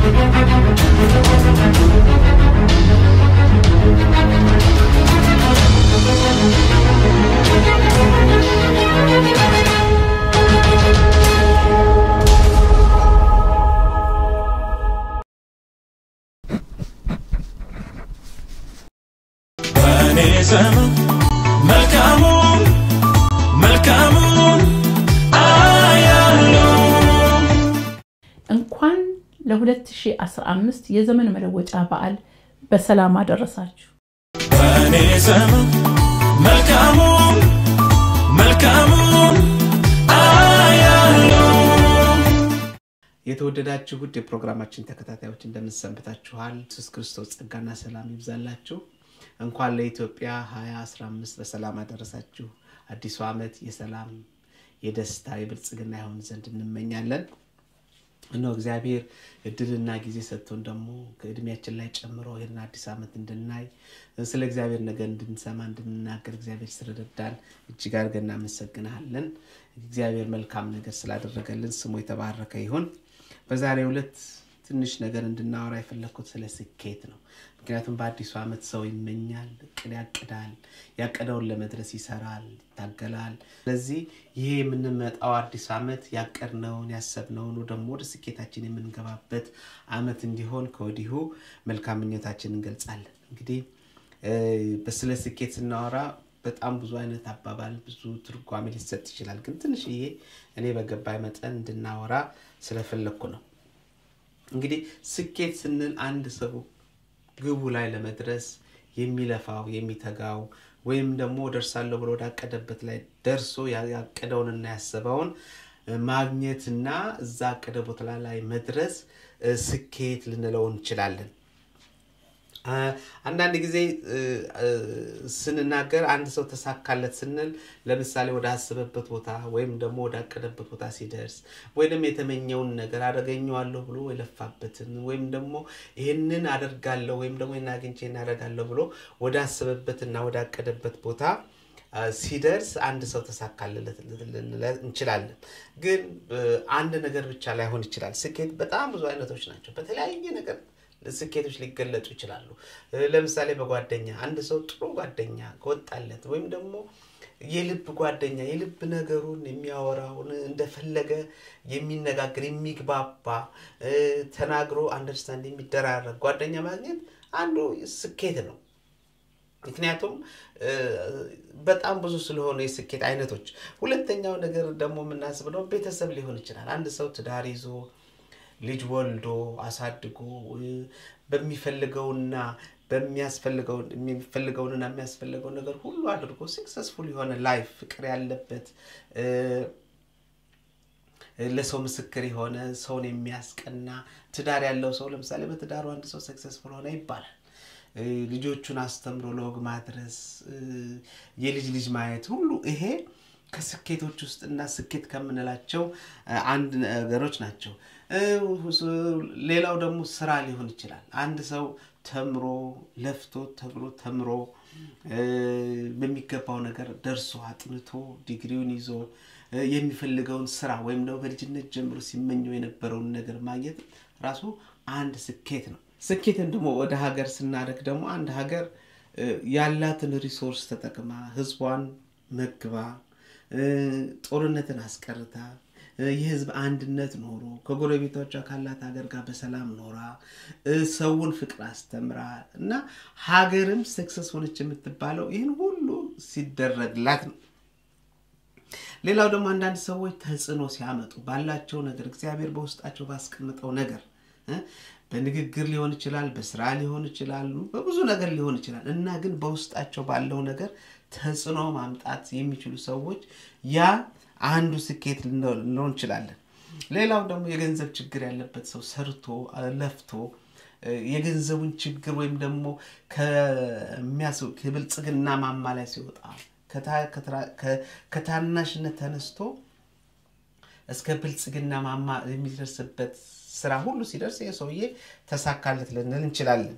በእኔ ዘመን መልካሙን መልካሙን አያለው እንኳን ለ2015 የዘመን መለወጫ በዓል በሰላም አደረሳችሁ። በእኔ ዘመን መልካሙን መልካሙን አያለው የተወደዳችሁ ውድ የፕሮግራማችን ተከታታዮች እንደምንሰንብታችኋል። ኢየሱስ ክርስቶስ ጸጋና ሰላም ይብዛላችሁ። እንኳን ለኢትዮጵያ 2015 በሰላም አደረሳችሁ። አዲሱ ዓመት የሰላም የደስታ የብልጽግና ይሆን ዘንድ እንመኛለን። እነሆ እግዚአብሔር እድልና ጊዜ ሰጥቶን ደግሞ ከእድሜያችን ላይ ጨምሮ ይህን አዲስ ዓመት እንድናይ ስለ እግዚአብሔር ነገር እንድንሰማ እንድንናገር እግዚአብሔር ስለረዳን እጅግ አድርገን እናመሰግናለን። እግዚአብሔር መልካም ነገር ስላደረገልን ስሙ የተባረከ ይሁን። በዛሬው ዕለት ትንሽ ነገር እንድናወራ የፈለግኩት ስለ ስኬት ነው። ምክንያቱም በአዲሱ ዓመት ሰው ይመኛል፣ እቅድ ያቅዳል፣ ያቀደውን ለመድረስ ይሰራል፣ ይታገላል። ስለዚህ ይሄ የምንመጣው አዲስ ዓመት ያቀድነውን ያሰብነውን ደግሞ ወደ ስኬታችን የምንገባበት ዓመት እንዲሆን ከወዲሁ መልካም ምኞታችን እንገልጻለን። እንግዲህ በስለ ስኬት ስናወራ በጣም ብዙ አይነት አባባል ብዙ ትርጓሜ ሊሰጥ ይችላል። ግን ትንሽዬ እኔ በገባይ መጠን እንድናወራ ስለፈለግኩ ነው። እንግዲህ ስኬት ስንል አንድ ሰው ግቡ ላይ ለመድረስ የሚለፋው የሚተጋው ወይም ደግሞ ደርሳለሁ ብሎ ወዳቀደበት ላይ ደርሶ ያቀደውንና ያሰበውን ማግኘትና እዛ አቀደ ቦታ ላይ መድረስ ስኬት ልንለው እንችላለን። አንዳንድ ጊዜ ስንናገር አንድ ሰው ተሳካለት ስንል ለምሳሌ ወደ አስበበት ቦታ ወይም ደግሞ ወዳቀደበት ቦታ ሲደርስ ወይም የተመኘውን ነገር አደገኘዋለሁ ብሎ የለፋበትን ወይም ደግሞ ይህንን አደርጋለሁ ወይም ደግሞ ይህን አግኝቼ እናደርጋለሁ ብሎ ወደ አስበበትና ወዳቀደበት ቦታ ሲደርስ አንድ ሰው ተሳካለት እንችላለን። ግን አንድ ነገር ብቻ ላይሆን ይችላል። ስኬት በጣም ብዙ አይነቶች ናቸው። በተለያየ ነገር ስኬቶች ሊገለጡ ይችላሉ። ለምሳሌ በጓደኛ አንድ ሰው ጥሩ ጓደኛ ከወጣለት ወይም ደግሞ የልብ ጓደኛ የልብ ነገሩን የሚያወራውን እንደፈለገ የሚነጋገር የሚግባባ ተናግሮ አንደርስታንድ የሚደራረግ ጓደኛ ማግኘት አንዱ ስኬት ነው። ምክንያቱም በጣም ብዙ ስለሆኑ የስኬት አይነቶች። ሁለተኛው ነገር ደግሞ የምናስብነው ቤተሰብ ሊሆን ይችላል። አንድ ሰው ትዳር ይዞ ልጅ ወልዶ አሳድጎ በሚፈልገውና በሚያስፈልገው የሚፈልገውንና የሚያስፈልገውን ነገር ሁሉ አድርጎ ስክሰስፉል የሆነ ላይፍ ፍቅር ያለበት ለሰው ምስክር የሆነ ሰውን የሚያስቀና ትዳር ያለው ሰው ለምሳሌ በትዳሩ አንድ ሰው ሰክሰስፉል ሆነ ይባላል። ልጆቹን አስተምሮ ለወግ ማድረስ የልጅ ልጅ ማየት ሁሉ ይሄ ከስኬቶች ውስጥ እና ስኬት ከምንላቸው አንድ ነገሮች ናቸው። ሌላው ደግሞ ስራ ሊሆን ይችላል። አንድ ሰው ተምሮ ለፍቶ ተብሎ ተምሮ በሚገባው ነገር ደርሶ አጥንቶ ዲግሪውን ይዞ የሚፈልገውን ስራ ወይም ደግሞ በልጅነት ጀምሮ ሲመኘው የነበረውን ነገር ማግኘት ራሱ አንድ ስኬት ነው። ስኬትን ደግሞ ወደ ሀገር ስናደርግ ደግሞ አንድ ሀገር ያላትን ሪሶርስ ተጠቅማ ህዝቧን መግባ ጦርነትን አስቀርታ የህዝብ አንድነት ኖሮ ከጎረቤቶቿ ካላት ሀገር ጋር በሰላም ኖራ ሰውን ፍቅር አስተምራ እና ሀገርም ሰክሰስ ሆነች የምትባለው ይህን ሁሉ ሲደረግላት ነው። ሌላው ደግሞ አንዳንድ ሰዎች ተጽዕኖ ሲያመጡ ባላቸው ነገር እግዚአብሔር በውስጣቸው ባስቀምጠው ነገር በንግግር ሊሆን ይችላል፣ በስራ ሊሆን ይችላሉ፣ በብዙ ነገር ሊሆን ይችላል እና ግን በውስጣቸው ባለው ነገር ተጽዕኖ ማምጣት የሚችሉ ሰዎች ያ አንዱ ስኬት ልንለው እንችላለን። ሌላው ደግሞ የገንዘብ ችግር ያለበት ሰው ሰርቶ ለፍቶ የገንዘቡን ችግር ወይም ደግሞ ከብልጽግና ማማ ላይ ሲወጣ ከታናሽነት ተነስቶ እስከ ብልጽግና ማማ የሚደርስበት ስራ ሁሉ ሲደርስ ይህ ሰውዬ ተሳካለት ልንል እንችላለን።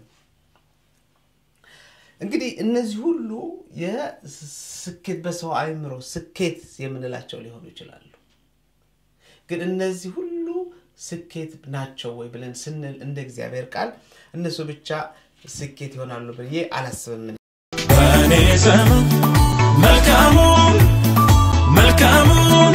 እንግዲህ እነዚህ ሁሉ የስኬት በሰው አእምሮ ስኬት የምንላቸው ሊሆኑ ይችላሉ። ግን እነዚህ ሁሉ ስኬት ናቸው ወይ ብለን ስንል እንደ እግዚአብሔር ቃል እነሱ ብቻ ስኬት ይሆናሉ ብዬ አላስብም። በእኔ ዘመን መልካሙን መልካሙን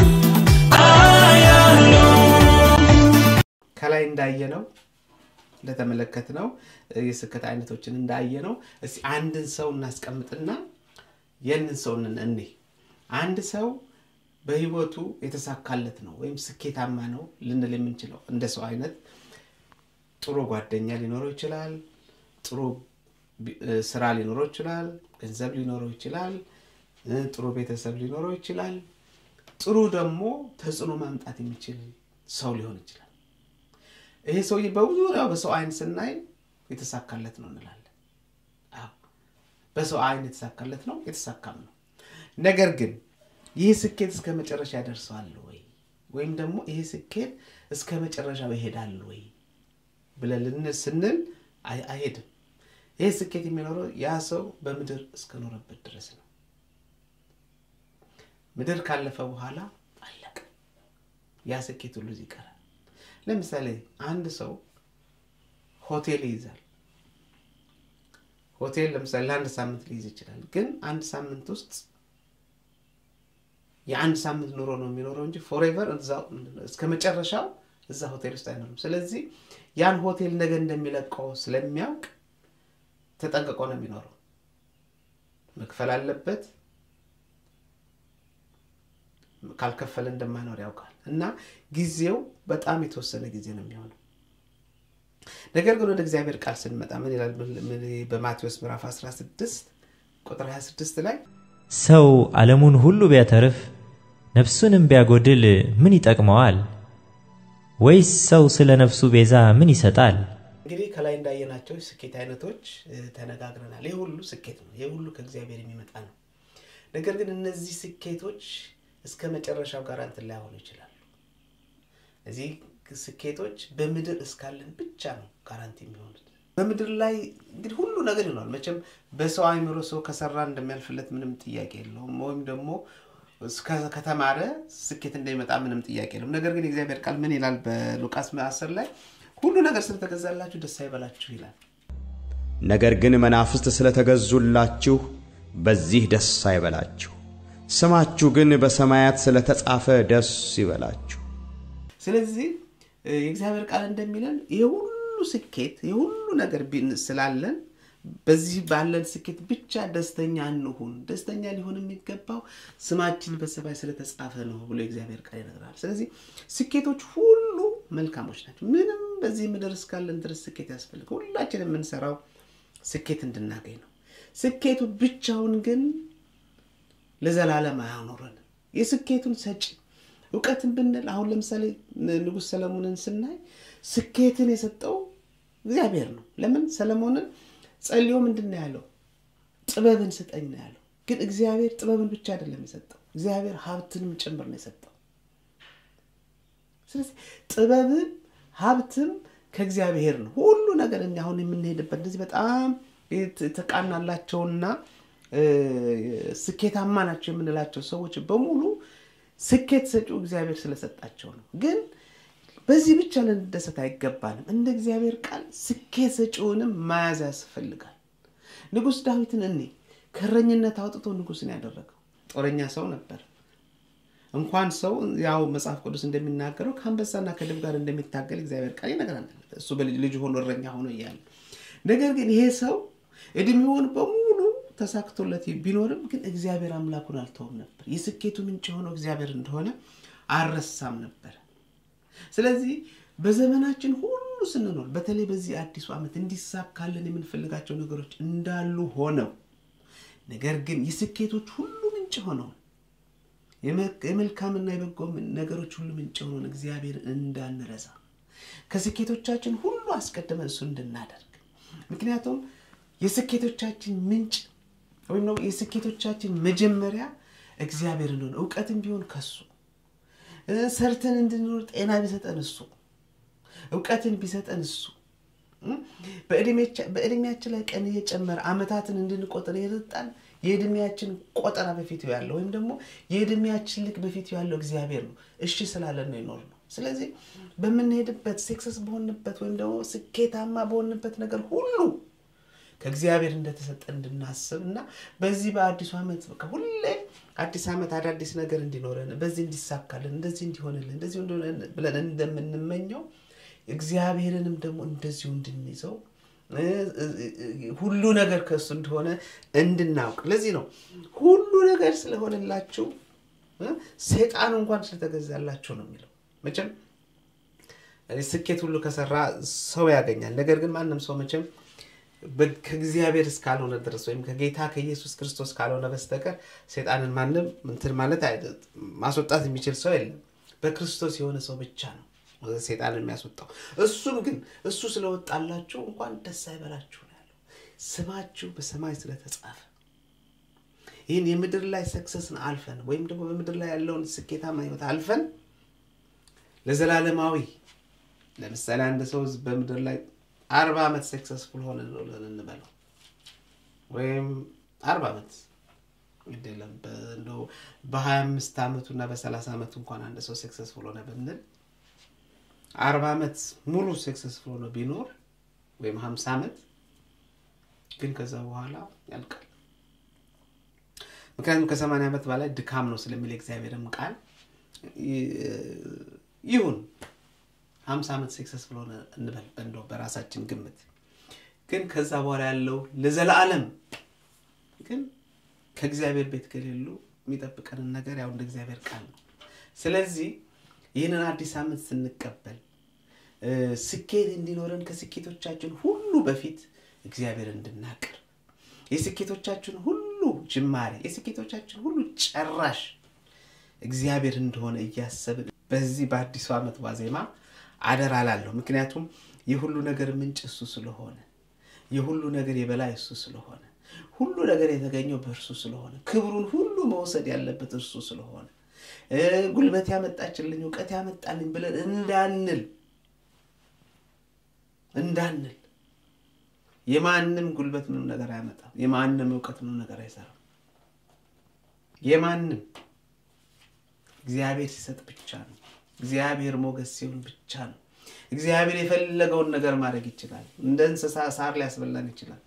አያለው ከላይ እንዳየነው እንደተመለከትነው የስኬት አይነቶችን እንዳየነው እስኪ አንድን ሰው እናስቀምጥና የንን ሰው እኔ አንድ ሰው በህይወቱ የተሳካለት ነው ወይም ስኬታማ ነው ልንል የምንችለው እንደ ሰው አይነት ጥሩ ጓደኛ ሊኖረው ይችላል። ጥሩ ቢ- እ፣ ስራ ሊኖረው ይችላል። ገንዘብ ሊኖረው ይችላል። እ፣ ጥሩ ቤተሰብ ሊኖረው ይችላል። ጥሩ ደግሞ ተጽዕኖ ማምጣት የሚችል ሰው ሊሆን ይችላል። ይሄ ሰውዬ በዙሪያው በሰው አይን ስናይ የተሳካለት ነው እንላለን። አዎ፣ በሰው አይን የተሳካለት ነው፣ የተሳካም ነው። ነገር ግን ይህ ስኬት እስከ መጨረሻ ያደርሰዋል ወይ ወይም ደግሞ ይህ ስኬት እስከ መጨረሻው ይሄዳል ወይ ብለን ልን ስንል አይ- አይሄድም። ይህ ስኬት የሚኖረው ያ ሰው በምድር እስከኖረበት ድረስ ነው። ምድር ካለፈ በኋላ አለቀ። ያ ስኬት ሁሉ እዚህ ይቀራል። ለምሳሌ አንድ ሰው ሆቴል ይይዛል። ሆቴል ለምሳሌ ለአንድ ሳምንት ሊይዝ ይችላል። ግን አንድ ሳምንት ውስጥ የአንድ ሳምንት ኑሮ ነው የሚኖረው እንጂ ፎሬቨር እስከ መጨረሻው እዛ ሆቴል ውስጥ አይኖርም። ስለዚህ ያን ሆቴል ነገ እንደሚለቀው ስለሚያውቅ ተጠንቅቆ ነው የሚኖረው። መክፈል አለበት። ካልከፈለ እንደማይኖር ያውቃል እና ጊዜው በጣም የተወሰነ ጊዜ ነው የሚሆነው። ነገር ግን ወደ እግዚአብሔር ቃል ስንመጣ ምን ይላል? ምን- በማቴዎስ ምዕራፍ 16 ቁጥር 26 ላይ ሰው ዓለሙን ሁሉ ቢያተርፍ ነፍሱንም ቢያጎድል ምን ይጠቅመዋል? ወይስ ሰው ስለ ነፍሱ ቤዛ ምን ይሰጣል? እንግዲህ ከላይ እንዳየናቸው ስኬት አይነቶች እ፣ ተነጋግረናል። ይህ ሁሉ ስኬት ነው። ይህ ሁሉ ከእግዚአብሔር የሚመጣ ነው። ነገር ግን እነዚህ ስኬቶች እስከ መጨረሻው ጋር እንትን ላይሆኑ ይችላሉ። እዚህ ስኬቶች በምድር እስካለን ብቻ ነው ጋራንቲ የሚሆኑት። በምድር ላይ እንግዲህ ሁሉ ነገር ይሆናል። መቼም በሰው አይምሮ ሰው ከሰራ እንደሚያልፍለት ምንም ጥያቄ የለውም። ወይም ደግሞ እስከ- ከተማረ ስኬት እንደሚመጣ ምንም ጥያቄ የለውም። ነገር ግን የእግዚአብሔር ቃል ምን ይላል? በሉቃስ አስር ላይ ሁሉ ነገር ስለተገዛላችሁ ደስ አይበላችሁ ይላል። ነገር ግን መናፍስት ስለተገዙላችሁ በዚህ ደስ አይበላችሁ፣ ስማችሁ ግን በሰማያት ስለተጻፈ ደስ ይበላችሁ። ስለዚህ እ፣ የእግዚአብሔር ቃል እንደሚለን ይህ ሁሉ ስኬት ይህ ሁሉ ነገር ቢን- ስላለን በዚህ ባለን ስኬት ብቻ ደስተኛ እንሁን። ደስተኛ ሊሆን የሚገባው ስማችን በሰማይ ስለተጻፈ ነው ብሎ የእግዚአብሔር ቃል ይነግራል። ስለዚህ ስኬቶች ሁሉ መልካሞች ናቸው። ምንም በዚህ ምድር እስካለን ድረስ ስኬት ያስፈልግ ሁላችን የምንሰራው ስኬት እንድናገኝ ነው። ስኬቱ ብቻውን ግን ለዘላለም አያኖረንም። የስኬቱን ሰጪ እውቀትን ብንል አሁን ለምሳሌ ን- ንጉሥ ሰለሞንን ስናይ ስኬትን የሰጠው እግዚአብሔር ነው። ለምን ሰለሞንን ጸልዮ ምንድን ነው ያለው? ጥበብን ስጠኝ ነው ያለው። ግን እግዚአብሔር ጥበብን ብቻ አይደለም የሰጠው፣ እግዚአብሔር ሀብትንም ጭምር ነው የሰጠው። ስለዚህ ጥበብም ሀብትም ከእግዚአብሔር ነው። ሁሉ ነገር እኛ አሁን የምንሄድበት እንደዚህ በጣም የት- የተቃናላቸውና እ፣ ስኬታማ ናቸው የምንላቸው ሰዎች በሙሉ ስኬት ሰጪው እግዚአብሔር ስለሰጣቸው ነው። ግን በዚህ ብቻ ልንደሰት አይገባንም። እንደ እግዚአብሔር ቃል ስኬት ሰጪውንም መያዝ ያስፈልጋል። ንጉሥ ዳዊትን እኔ ከእረኝነት አውጥቶ ንጉሥን ያደረገው ጦረኛ ሰው ነበር። እንኳን ሰው ያው መጽሐፍ ቅዱስ እንደሚናገረው ከአንበሳና ከድብ ጋር እንደሚታገል እግዚአብሔር ቃል ይነግራል። እሱ በልጅ ልጅ ሆኖ እረኛ ሆኖ እያለ ነገር ግን ይሄ ሰው እድሜውን በሙሉ ተሳክቶለት ቢኖርም ግን እግዚአብሔር አምላኩን አልተውም ነበር። የስኬቱ ምንጭ የሆነው እግዚአብሔር እንደሆነ አልረሳም ነበር። ስለዚህ በዘመናችን ሁሉ ስንኖር በተለይ በዚህ አዲሱ ዓመት እንዲሳካልን የምንፈልጋቸው ነገሮች እንዳሉ ሆነው ነገር ግን የስኬቶች ሁሉ ምንጭ ሆነውን የመልካምና የበጎ ነገሮች ሁሉ ምንጭ የሆነውን እግዚአብሔር እንዳንረሳ ከስኬቶቻችን ሁሉ አስቀድመን እሱ እንድናደርግ ምክንያቱም የስኬቶቻችን ምንጭ ወይም ደግሞ የስኬቶቻችን መጀመሪያ እግዚአብሔር እንደሆነ እውቀትም ቢሆን ከሱ እ፣ ሰርተን እንድንኖር ጤና ቢሰጠን እሱ እውቀትን ቢሰጠን እሱ እ፣ በዕድሜቻ- በዕድሜያችን ላይ ቀን እየጨመረ አመታትን እንድንቆጥር የሰጣን የዕድሜያችን ቆጠራ በፊቱ ያለው ወይም ደግሞ የዕድሜያችን ልክ በፊቱ ያለው እግዚአብሔር ነው። እሺ ስላለን ነው የኖር ነው። ስለዚህ በምንሄድበት ሴክሰስ በሆንበት ወይም ደግሞ ስኬታማ በሆንበት ነገር ሁሉ ከእግዚአብሔር እንደተሰጠ እንድናስብ እና በዚህ በአዲሱ ዓመት በቃ ሁሌ አዲስ ዓመት አዳዲስ ነገር እንዲኖረን በዚህ እንዲሳካልን እንደዚህ እንዲሆንልን እንደዚህ እንዲሆንልን ብለን እንደምንመኘው እግዚአብሔርንም ደግሞ እንደዚሁ እንድንይዘው ሁሉ ነገር ከእሱ እንደሆነ እንድናውቅ ለዚህ ነው ሁሉ ነገር ስለሆነላችሁ ሴጣን እንኳን ስለተገዛላችሁ ነው የሚለው መቼም ስኬት ሁሉ ከሰራ ሰው ያገኛል ነገር ግን ማንም ሰው መቼም ከእግዚአብሔር እስካልሆነ ድረስ ወይም ከጌታ ከኢየሱስ ክርስቶስ ካልሆነ በስተቀር ሴጣንን ማንም እንትን ማለት ማስወጣት የሚችል ሰው የለም በክርስቶስ የሆነ ሰው ብቻ ነው ሴጣን የሚያስወጣው እሱም ግን እሱ ስለወጣላችሁ እንኳን ደስ አይበላችሁ ነው ያለው ስማችሁ በሰማይ ስለተጻፈ ይህን የምድር ላይ ሰክሰስን አልፈን ወይም ደግሞ በምድር ላይ ያለውን ስኬታማ ህይወት አልፈን ለዘላለማዊ ለምሳሌ አንድ ሰው በምድር ላይ አርባ ዓመት ሰክሰስፉል ሆነ ብለን እንበለው ወይም አርባ ዓመት ግዴለም እንደው በሀያ አምስት ዓመቱ እና በሰላሳ ዓመቱ እንኳን አንድ ሰው ሰክሰስፉል ሆነ ብንል አርባ ዓመት ሙሉ ሰክሰስፉል ሆነ ቢኖር ወይም ሀምሳ ዓመት ግን ከዛ በኋላ ያልቃል ምክንያቱም ከሰማንያ ዓመት በላይ ድካም ነው ስለሚል እግዚአብሔርም ቃል ይሁን ሀምሳ ዓመት ሰክሰስፉል ሆነ እንበል እንደው በራሳችን ግምት ግን ከዛ በኋላ ያለው ለዘላለም ግን ከእግዚአብሔር ቤት ከሌሉ የሚጠብቀንን ነገር ያው እንደ እግዚአብሔር ቃል ነው ስለዚህ ይህንን አዲስ ዓመት ስንቀበል ስኬት እንዲኖረን ከስኬቶቻችን ሁሉ በፊት እግዚአብሔር እንድናቅር የስኬቶቻችን ሁሉ ጅማሬ የስኬቶቻችን ሁሉ ጨራሽ እግዚአብሔር እንደሆነ እያሰብን በዚህ በአዲሱ ዓመት ዋዜማ አደራ ላለሁ ምክንያቱም የሁሉ ነገር ምንጭ እሱ ስለሆነ የሁሉ ነገር የበላይ እሱ ስለሆነ ሁሉ ነገር የተገኘው በእርሱ ስለሆነ ክብሩን ሁሉ መውሰድ ያለበት እርሱ ስለሆነ ጉልበት ያመጣችልኝ እውቀት ያመጣልኝ ብለን እንዳንል እንዳንል የማንም ጉልበት ምንም ነገር አያመጣም የማንም እውቀት ምንም ነገር አይሰራም የማንም እግዚአብሔር ሲሰጥ ብቻ ነው እግዚአብሔር ሞገስ ሲሆን ብቻ ነው እግዚአብሔር የፈለገውን ነገር ማድረግ ይችላል እንደ እንስሳ ሳር ሊያስበላን ይችላል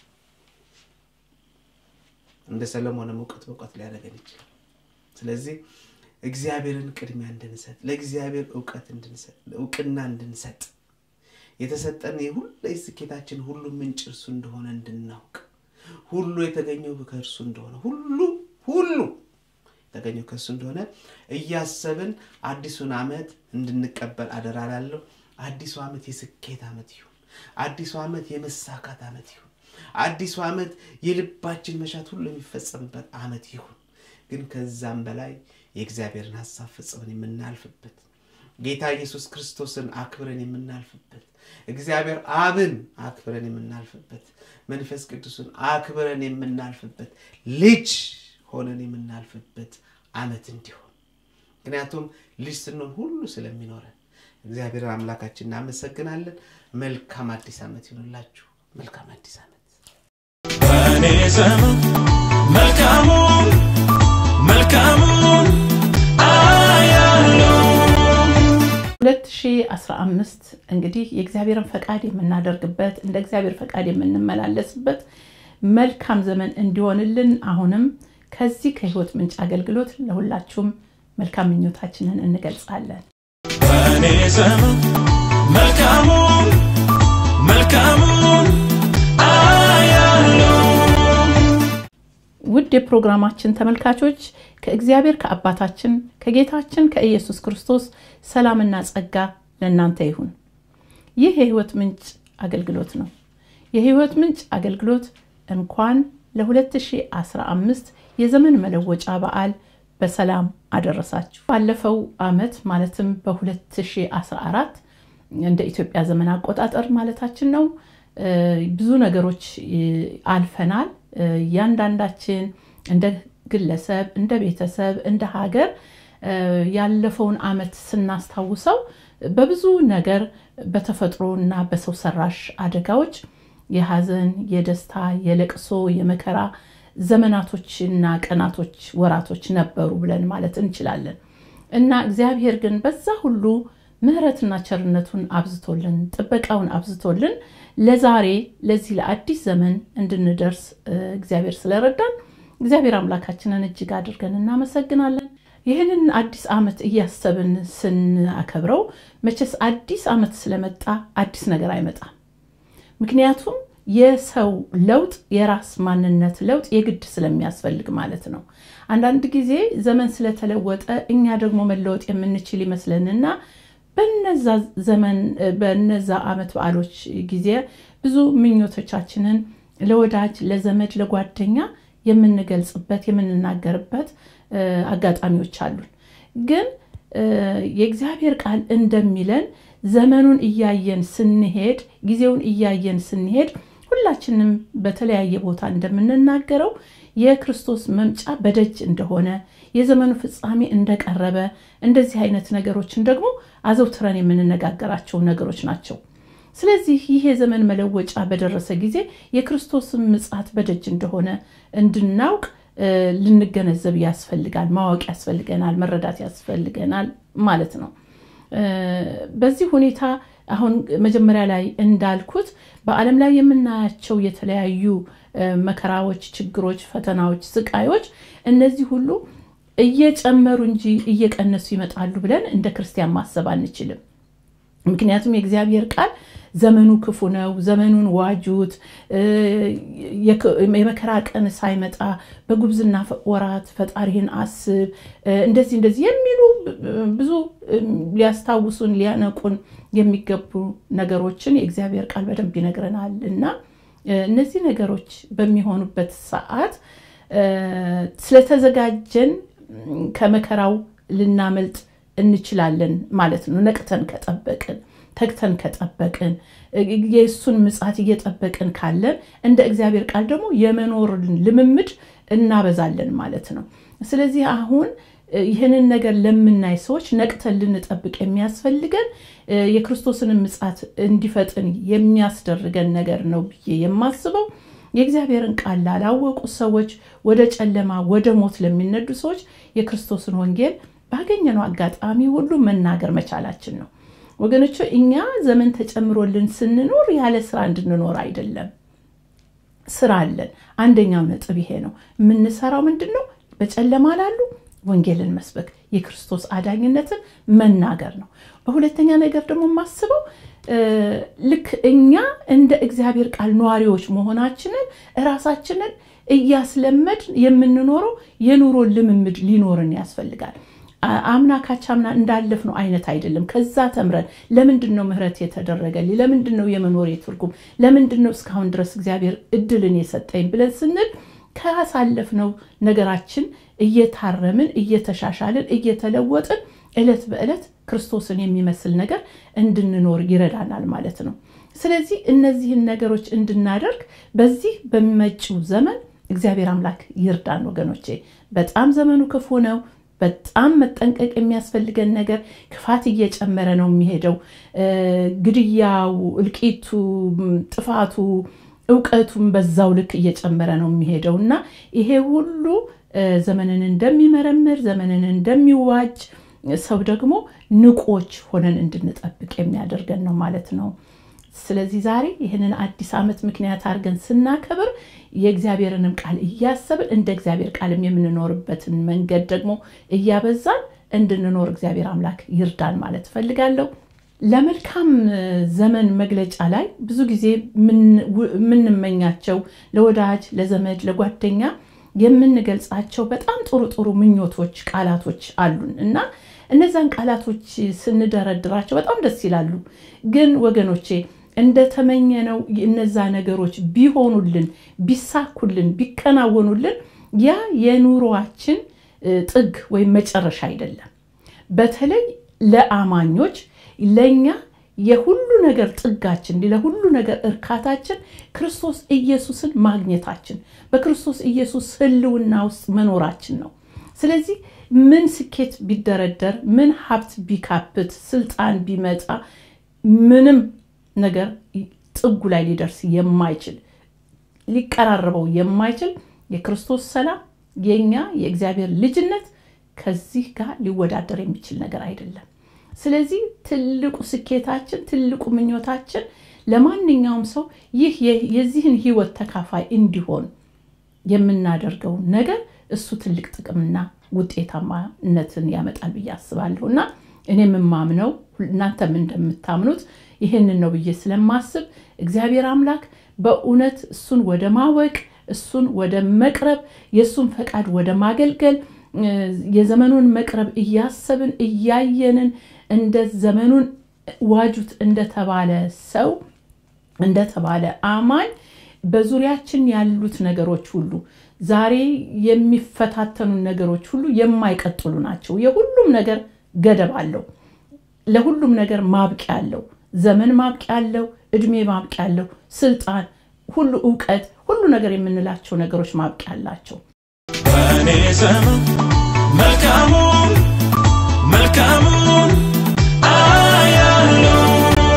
እንደ ሰለሞንም እውቀት በእውቀት ሊያደርገን ይችላል ስለዚህ እግዚአብሔርን ቅድሚያ እንድንሰጥ ለእግዚአብሔር እውቀት እንድንሰጥ እውቅና እንድንሰጥ የተሰጠን የሁሉ ስኬታችን ሁሉ ምንጭ እርሱ እንደሆነ እንድናውቅ ሁሉ የተገኘው ከእርሱ እንደሆነ ሁሉ ሁሉ የተገኘው ከእሱ እንደሆነ እያሰብን አዲሱን ዓመት እንድንቀበል አደራ ላለሁ አዲሱ ዓመት የስኬት ዓመት ይሁን አዲሱ ዓመት የመሳካት ዓመት ይሁን አዲሱ ዓመት የልባችን መሻት ሁሉ የሚፈጸምበት ዓመት ይሁን ግን ከዛም በላይ የእግዚአብሔርን ሀሳብ ፈጽመን የምናልፍበት ጌታ ኢየሱስ ክርስቶስን አክብረን የምናልፍበት እግዚአብሔር አብን አክብረን የምናልፍበት መንፈስ ቅዱስን አክብረን የምናልፍበት ልጅ ሆነን የምናልፍበት ዓመት እንዲሆን ምክንያቱም ልጅ ስንሆን ሁሉ ስለሚኖረን እግዚአብሔር አምላካችን እናመሰግናለን መልካም አዲስ ዓመት ይሆንላችሁ መልካም አዲስ ዓመት በእኔ ዘመን መልካሙን መልካሙን አያለው 2015 እንግዲህ የእግዚአብሔርን ፈቃድ የምናደርግበት እንደ እግዚአብሔር ፈቃድ የምንመላለስበት መልካም ዘመን እንዲሆንልን አሁንም ከዚህ ከህይወት ምንጭ አገልግሎት ለሁላችሁም መልካም ምኞታችንን እንገልጻለን በእኔ ዘመን መልካሙን መልካሙን አያለው ውድ የፕሮግራማችን ተመልካቾች ከእግዚአብሔር ከአባታችን ከጌታችን ከኢየሱስ ክርስቶስ ሰላምና ጸጋ ለእናንተ ይሁን ይህ የህይወት ምንጭ አገልግሎት ነው የህይወት ምንጭ አገልግሎት እንኳን ለ2015 የዘመን መለወጫ በዓል በሰላም አደረሳችሁ ባለፈው አመት ማለትም በ2014 እንደ ኢትዮጵያ ዘመን አቆጣጠር ማለታችን ነው ብዙ ነገሮች አልፈናል እያንዳንዳችን እንደ ግለሰብ እንደ ቤተሰብ እንደ ሀገር ያለፈውን አመት ስናስታውሰው በብዙ ነገር በተፈጥሮ እና በሰው ሰራሽ አደጋዎች የሀዘን የደስታ የለቅሶ የመከራ ዘመናቶችና ቀናቶች ወራቶች ነበሩ ብለን ማለት እንችላለን እና እግዚአብሔር ግን በዛ ሁሉ ምሕረትና ቸርነቱን አብዝቶልን ጥበቃውን አብዝቶልን ለዛሬ ለዚህ ለአዲስ ዘመን እንድንደርስ እግዚአብሔር ስለረዳን እግዚአብሔር አምላካችንን እጅግ አድርገን እናመሰግናለን። ይህንን አዲስ ዓመት እያሰብን ስናከብረው መቼስ አዲስ ዓመት ስለመጣ አዲስ ነገር አይመጣም። ምክንያቱም የሰው ለውጥ የራስ ማንነት ለውጥ የግድ ስለሚያስፈልግ ማለት ነው። አንዳንድ ጊዜ ዘመን ስለተለወጠ እኛ ደግሞ መለወጥ የምንችል ይመስለንና በነዛ ዘመን በነዛ ዓመት በዓሎች ጊዜ ብዙ ምኞቶቻችንን ለወዳጅ፣ ለዘመድ፣ ለጓደኛ የምንገልጽበት የምንናገርበት አጋጣሚዎች አሉን። ግን የእግዚአብሔር ቃል እንደሚለን ዘመኑን እያየን ስንሄድ ጊዜውን እያየን ስንሄድ ሁላችንም በተለያየ ቦታ እንደምንናገረው የክርስቶስ መምጫ በደጅ እንደሆነ የዘመኑ ፍጻሜ እንደቀረበ እንደዚህ አይነት ነገሮችን ደግሞ አዘውትረን የምንነጋገራቸው ነገሮች ናቸው። ስለዚህ ይህ የዘመን መለወጫ በደረሰ ጊዜ የክርስቶስን ምጽአት በደጅ እንደሆነ እንድናውቅ ልንገነዘብ ያስፈልጋል፣ ማወቅ ያስፈልገናል፣ መረዳት ያስፈልገናል ማለት ነው። በዚህ ሁኔታ አሁን መጀመሪያ ላይ እንዳልኩት በዓለም ላይ የምናያቸው የተለያዩ መከራዎች፣ ችግሮች፣ ፈተናዎች፣ ስቃዮች እነዚህ ሁሉ እየጨመሩ እንጂ እየቀነሱ ይመጣሉ ብለን እንደ ክርስቲያን ማሰብ አንችልም። ምክንያቱም የእግዚአብሔር ቃል ዘመኑ ክፉ ነው፣ ዘመኑን ዋጁት፣ የመከራ ቀን ሳይመጣ በጉብዝና ወራት ፈጣሪህን አስብ፣ እንደዚህ እንደዚህ የሚሉ ብዙ ሊያስታውሱን ሊያነቁን የሚገቡ ነገሮችን የእግዚአብሔር ቃል በደንብ ይነግረናል እና እነዚህ ነገሮች በሚሆኑበት ሰዓት ስለተዘጋጀን ከመከራው ልናመልጥ እንችላለን ማለት ነው። ነቅተን ከጠበቅን ተግተን ከጠበቅን የእሱን ምጽአት እየጠበቅን ካለን እንደ እግዚአብሔር ቃል ደግሞ የመኖርን ልምምድ እናበዛለን ማለት ነው። ስለዚህ አሁን ይህንን ነገር ለምናይ ሰዎች ነቅተን ልንጠብቅ የሚያስፈልገን የክርስቶስን ምጽአት እንዲፈጥን የሚያስደርገን ነገር ነው ብዬ የማስበው የእግዚአብሔርን ቃል ላላወቁ ሰዎች፣ ወደ ጨለማ ወደ ሞት ለሚነዱ ሰዎች የክርስቶስን ወንጌል ባገኘነው አጋጣሚ ሁሉ መናገር መቻላችን ነው። ወገኖቹ እኛ ዘመን ተጨምሮልን ስንኖር ያለ ስራ እንድንኖር አይደለም። ስራ አለን። አንደኛው ነጥብ ይሄ ነው። የምንሰራው ምንድን ነው? በጨለማ ላሉ ወንጌልን መስበክ፣ የክርስቶስ አዳኝነትን መናገር ነው። በሁለተኛ ነገር ደግሞ የማስበው ልክ እኛ እንደ እግዚአብሔር ቃል ነዋሪዎች መሆናችንን እራሳችንን እያስለመድ የምንኖረው የኑሮ ልምምድ ሊኖርን ያስፈልጋል። አምና ካቻምና እንዳለፍ ነው አይነት አይደለም። ከዛ ተምረን ለምንድን ነው ምህረት የተደረገልኝ? ለምንድን ነው የመኖሬ ትርጉም? ለምንድን ነው እስካሁን ድረስ እግዚአብሔር እድልን የሰጠኝ ብለን ስንል ካሳለፍነው ነገራችን እየታረምን እየተሻሻልን እየተለወጥን ዕለት በዕለት ክርስቶስን የሚመስል ነገር እንድንኖር ይረዳናል ማለት ነው። ስለዚህ እነዚህን ነገሮች እንድናደርግ በዚህ በሚመጪው ዘመን እግዚአብሔር አምላክ ይርዳን ወገኖቼ። በጣም ዘመኑ ክፉ ነው። በጣም መጠንቀቅ የሚያስፈልገን ነገር ክፋት እየጨመረ ነው የሚሄደው። ግድያው፣ እልቂቱ፣ ጥፋቱ፣ እውቀቱም በዛው ልክ እየጨመረ ነው የሚሄደው እና ይሄ ሁሉ ዘመንን እንደሚመረምር ዘመንን እንደሚዋጅ ሰው ደግሞ ንቆች ሆነን እንድንጠብቅ የሚያደርገን ነው ማለት ነው። ስለዚህ ዛሬ ይህንን አዲስ ዓመት ምክንያት አድርገን ስናከብር የእግዚአብሔርንም ቃል እያሰብን እንደ እግዚአብሔር ቃልም የምንኖርበትን መንገድ ደግሞ እያበዛን እንድንኖር እግዚአብሔር አምላክ ይርዳን ማለት እፈልጋለሁ። ለመልካም ዘመን መግለጫ ላይ ብዙ ጊዜ የምንመኛቸው ለወዳጅ፣ ለዘመድ፣ ለጓደኛ የምንገልጻቸው በጣም ጥሩ ጥሩ ምኞቶች፣ ቃላቶች አሉን እና እነዛን ቃላቶች ስንደረድራቸው በጣም ደስ ይላሉ። ግን ወገኖቼ እንደተመኘነው እነዛ ነገሮች ቢሆኑልን፣ ቢሳኩልን፣ ቢከናወኑልን ያ የኑሯችን ጥግ ወይም መጨረሻ አይደለም። በተለይ ለአማኞች ለእኛ የሁሉ ነገር ጥጋችን ለሁሉ ነገር እርካታችን ክርስቶስ ኢየሱስን ማግኘታችን በክርስቶስ ኢየሱስ ሕልውና ውስጥ መኖራችን ነው። ስለዚህ ምን ስኬት ቢደረደር፣ ምን ሀብት ቢካፕት፣ ስልጣን ቢመጣ፣ ምንም ነገር ጥጉ ላይ ሊደርስ የማይችል ሊቀራረበው የማይችል የክርስቶስ ሰላም የኛ የእግዚአብሔር ልጅነት ከዚህ ጋር ሊወዳደር የሚችል ነገር አይደለም። ስለዚህ ትልቁ ስኬታችን ትልቁ ምኞታችን ለማንኛውም ሰው ይህ የ- የዚህን ህይወት ተካፋይ እንዲሆን የምናደርገው ነገር እሱ ትልቅ ጥቅምና ውጤታማነትን ያመጣል ብዬ አስባለሁ እና እኔ የምማምነው እናንተም እንደምታምኑት ይህንን ነው ብዬ ስለማስብ እግዚአብሔር አምላክ በእውነት እሱን ወደ ማወቅ እሱን ወደ መቅረብ የእሱን ፈቃድ ወደ ማገልገል እ፣ የዘመኑን መቅረብ እያሰብን እያየንን እንደ ዘመኑን ዋጁት እንደተባለ ሰው እንደተባለ አማኝ በዙሪያችን ያሉት ነገሮች ሁሉ ዛሬ የሚፈታተኑ ነገሮች ሁሉ የማይቀጥሉ ናቸው። የሁሉም ነገር ገደብ አለው። ለሁሉም ነገር ማብቂያ አለው። ዘመን ማብቂያ አለው። እድሜ ማብቂያ አለው። ስልጣን፣ ሁሉ እውቀት፣ ሁሉ ነገር የምንላቸው ነገሮች ማብቂያ አላቸው። በእኔ ዘመን መልካሙን መልካሙን አያለው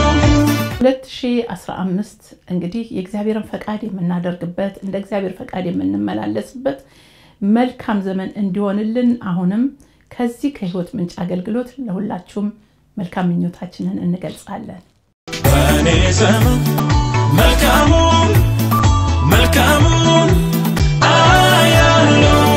2015 እንግዲህ የእግዚአብሔርን ፈቃድ የምናደርግበት እንደ እግዚአብሔር ፈቃድ የምንመላለስበት መልካም ዘመን እንዲሆንልን አሁንም ከዚህ ከህይወት ምንጭ አገልግሎት ለሁላችሁም መልካም ምኞታችንን እንገልጻለን። በእኔ ዘመን መልካሙን መልካሙን አያለው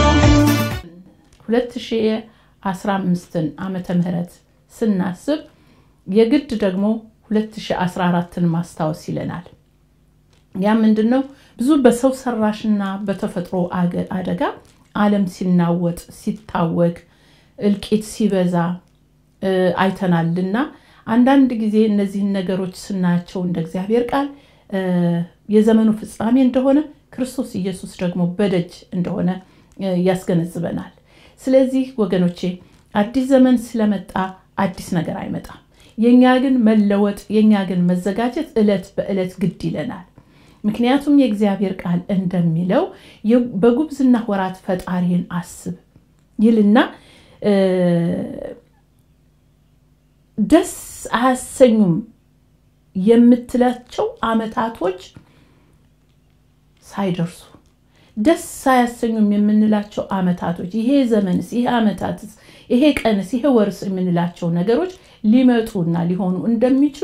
2015ን ዓመተ ምህረት ስናስብ የግድ ደግሞ 2014ን ማስታወስ ይለናል። ያ ምንድን ነው? ብዙ በሰው ሰራሽና በተፈጥሮ አገ- አደጋ ዓለም ሲናወጥ ሲታወክ እልቂት ሲበዛ እ፣ አይተናልና አንዳንድ ጊዜ እነዚህን ነገሮች ስናያቸው እንደ እግዚአብሔር ቃል እ፣ የዘመኑ ፍጻሜ እንደሆነ ክርስቶስ ኢየሱስ ደግሞ በደጅ እንደሆነ እ፣ ያስገነዝበናል። ስለዚህ ወገኖቼ አዲስ ዘመን ስለመጣ አዲስ ነገር አይመጣም። የእኛ ግን መለወጥ የእኛ ግን መዘጋጀት ዕለት በዕለት ግድ ይለናል። ምክንያቱም የእግዚአብሔር ቃል እንደሚለው የ- በጉብዝና ወራት ፈጣሪን አስብ ይልና እ፣ ደስ አያሰኙም የምትላቸው አመታቶች ሳይደርሱ ደስ አያሰኙም የምንላቸው አመታቶች ይሄ ዘመንስ ይሄ አመታትስ ይሄ ቀንስ ይሄ ወርስ የምንላቸው ነገሮች ሊመጡና ሊሆኑ እንደሚችሉ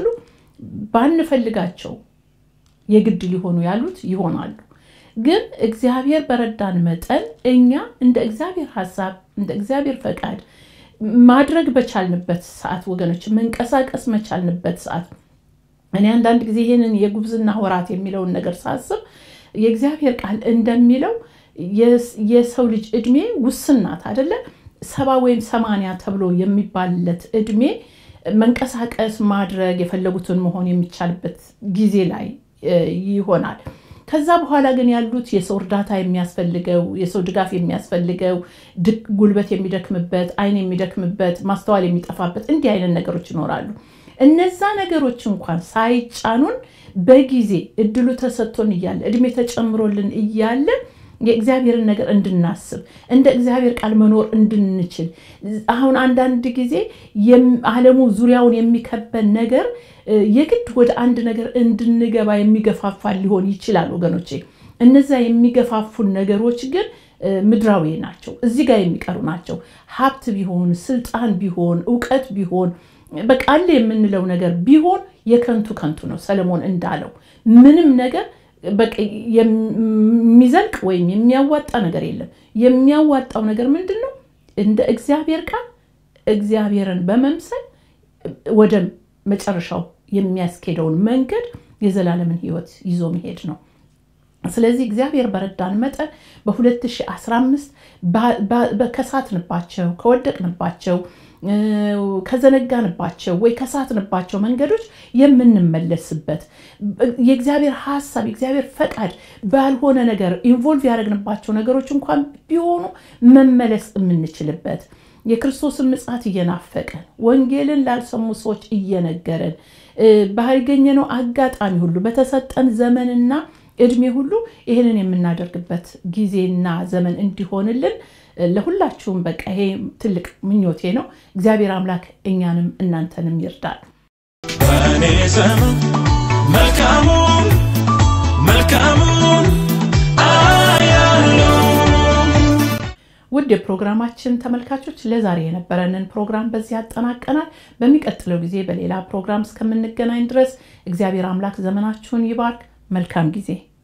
ባንፈልጋቸው የግድ ሊሆኑ ያሉት ይሆናሉ። ግን እግዚአብሔር በረዳን መጠን እኛ እንደ እግዚአብሔር ሀሳብ እንደ እግዚአብሔር ፈቃድ ማድረግ በቻልንበት ሰዓት ወገኖች መንቀሳቀስ መቻልንበት ሰዓት እኔ አንዳንድ ጊዜ ይህንን የጉብዝና ወራት የሚለውን ነገር ሳስብ የእግዚአብሔር ቃል እንደሚለው የስ- የሰው ልጅ እድሜ ውስን ናት አደለ? ሰባ ወይም ሰማንያ ተብሎ የሚባልለት እድሜ መንቀሳቀስ ማድረግ የፈለጉትን መሆን የሚቻልበት ጊዜ ላይ እ፣ ይሆናል። ከዛ በኋላ ግን ያሉት የሰው እርዳታ የሚያስፈልገው የሰው ድጋፍ የሚያስፈልገው ድክ- ጉልበት የሚደክምበት አይን የሚደክምበት ማስተዋል የሚጠፋበት እንዲህ አይነት ነገሮች ይኖራሉ። እነዛ ነገሮች እንኳን ሳይጫኑን በጊዜ እድሉ ተሰጥቶን እያለ እድሜ ተጨምሮልን እያለ የእግዚአብሔርን ነገር እንድናስብ እንደ እግዚአብሔር ቃል መኖር እንድንችል አሁን አንዳንድ ጊዜ የም- ዓለሙ ዙሪያውን የሚከበን ነገር እ፣ የግድ ወደ አንድ ነገር እንድንገባ የሚገፋፋ ሊሆን ይችላል ወገኖቼ። እነዛ የሚገፋፉን ነገሮች ግን እ፣ ምድራዊ ናቸው፣ እዚህ ጋር የሚቀሩ ናቸው። ሀብት ቢሆን ስልጣን ቢሆን እውቀት ቢሆን በቃ አለ የምንለው ነገር ቢሆን የከንቱ ከንቱ ነው። ሰለሞን እንዳለው ምንም ነገር በቃ የሚዘልቅ ወይም የሚያዋጣ ነገር የለም። የሚያዋጣው ነገር ምንድን ነው? እንደ እግዚአብሔር ቃል እግዚአብሔርን በመምሰል ወደ መጨረሻው የሚያስኬደውን መንገድ የዘላለምን ሕይወት ይዞ መሄድ ነው። ስለዚህ እግዚአብሔር በረዳን መጠን በ2015 ባ- ባ- በ- ከሳትንባቸው ከወደቅንባቸው እ፣ ከዘነጋንባቸው ወይ ከሳትንባቸው መንገዶች የምንመለስበት የእግዚአብሔር ሀሳብ የእግዚአብሔር ፈቃድ ባልሆነ ነገር ኢንቮልቭ ያደረግንባቸው ነገሮች እንኳን ቢሆኑ መመለስ የምንችልበት የክርስቶስን ምጽአት እየናፈቀን ወንጌልን ላልሰሙ ሰዎች እየነገረን እ፣ ባገኘነው አጋጣሚ ሁሉ በተሰጠን ዘመንና እድሜ ሁሉ ይህንን የምናደርግበት ጊዜና ዘመን እንዲሆንልን እ፣ ለሁላችሁም በቃ ይሄ ትልቅ ምኞቴ ነው። እግዚአብሔር አምላክ እኛንም እናንተንም ይርዳል። በእኔ ዘመን መልካሙን መልካሙን አያለው ውድ የፕሮግራማችን ተመልካቾች ለዛሬ የነበረንን ፕሮግራም በዚህ ያጠናቀናል። በሚቀጥለው ጊዜ በሌላ ፕሮግራም እስከምንገናኝ ድረስ እግዚአብሔር አምላክ ዘመናችሁን ይባርክ። መልካም ጊዜ